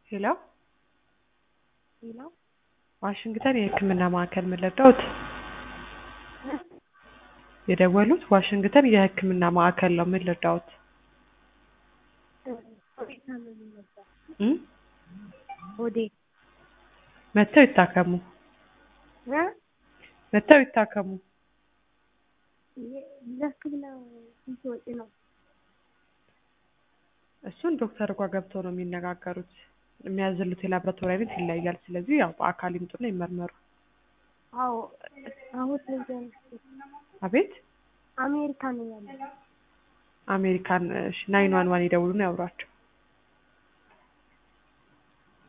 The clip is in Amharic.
ሄሎ ሄሎ ዋሽንግተን የህክምና ማዕከል ምን ልርዳዎት? የደወሉት ዋሽንግተን የህክምና ማዕከል ነው ምን ልርዳዎት? ሆዴ ታመሜ ነበር። እ ሆዴ መጥተው ይታከሙ እ መጥተው ይታከሙ። ለህክምና ስንት ወጪ ነው? እሱን ዶክተር ጋር ገብተው ነው የሚነጋገሩት። የሚያዝሉት የላብራቶሪ አይነት ይለያያል። ስለዚህ ያው በአካል ይምጡና ይመርመሩ። አዎ አሁን ለዚያ አቤት አሜሪካ ነው ያለው። አሜሪካን ናይን ዋን ዋን ይደውሉና ያውሯቸው።